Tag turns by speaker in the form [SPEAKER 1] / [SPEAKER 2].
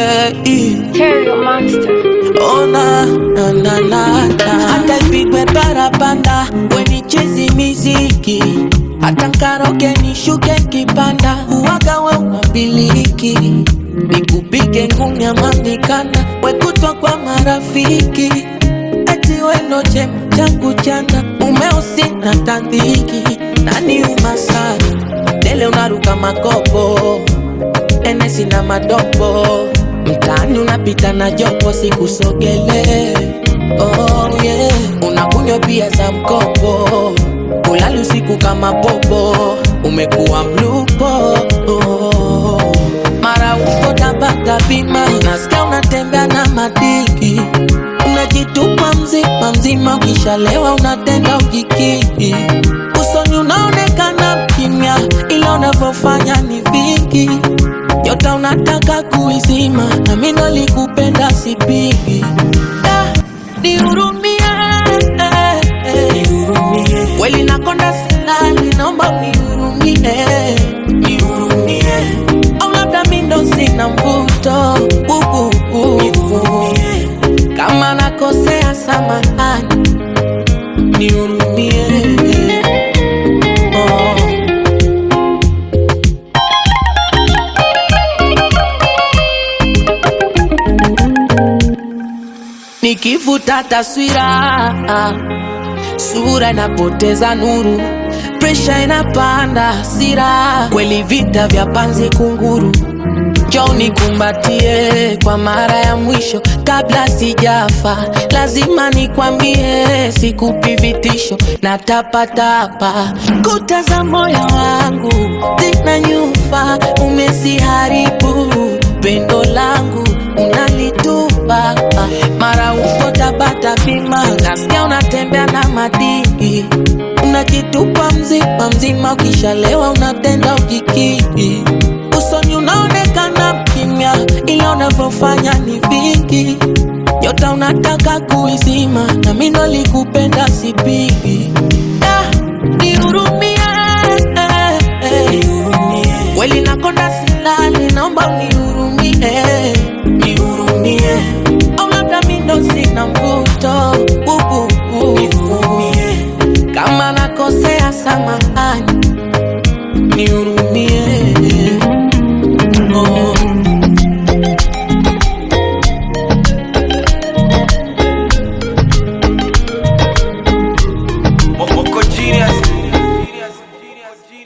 [SPEAKER 1] yeah.
[SPEAKER 2] Terrio Monster.
[SPEAKER 1] Oh, na, na, na, na, na. Hata ipigwe barabanda wenichezi miziki hata nkaroke nishuke kipanda uwaga we unabiliki nikupige ngumi ama mikanda wekutwa kwa marafiki eti weno chema changu chanda umeusi na tandiki nani umasana dele unaruka makopo enesi na madopo mtaani unapita na jopo sikusogele oh, yeah. unakunywa bia za mkopo ulali usiku kama popo umekuwa mlupo oh. mara uko tabata bima nasikia unatembea na madiki unajitupa mzima mzima ukishalewa unatenda ujikiki usoni unaonekana kimya ila unavyofanya ni vingi nyota unataka kuizima na mimi ndo likupenda sipigi Ah, nihurumie eh, eh. kweli nakonda silali naomba unihurumie nihurumie au labda mi ndo sina mvuto uh, uh, uh. kama nakosea samahani nihurumie oh. Nikivuta taswira, sura inapoteza nuru, presha inapanda, hasira kweli, vita vya panzi kunguru. Njoo nikumbatie kwa mara ya mwisho kabla sijafa, lazima nikwambie, sikupi vitisho na tapatapa. Kuta za moyo wangu zina nyufa, umesiharibu pendo langu unalitupa, mara uko Tabata bima, nasikia unatembea na madiki, unajitupa mzima mzima, ukishalewa unatenda ujikiki usoni unaonekana kimya, ila unavyofanya ni vingi. Nyota unataka kuizima, na mimi ndo likupenda sipigi. Ah, nihurumie, eh, eh. kweli nakonda silali, naomba unihurumie, nihurumie, au labda mimi ndo sina mvuto uh, uh, uh. kama nakosea samahani, nihurumie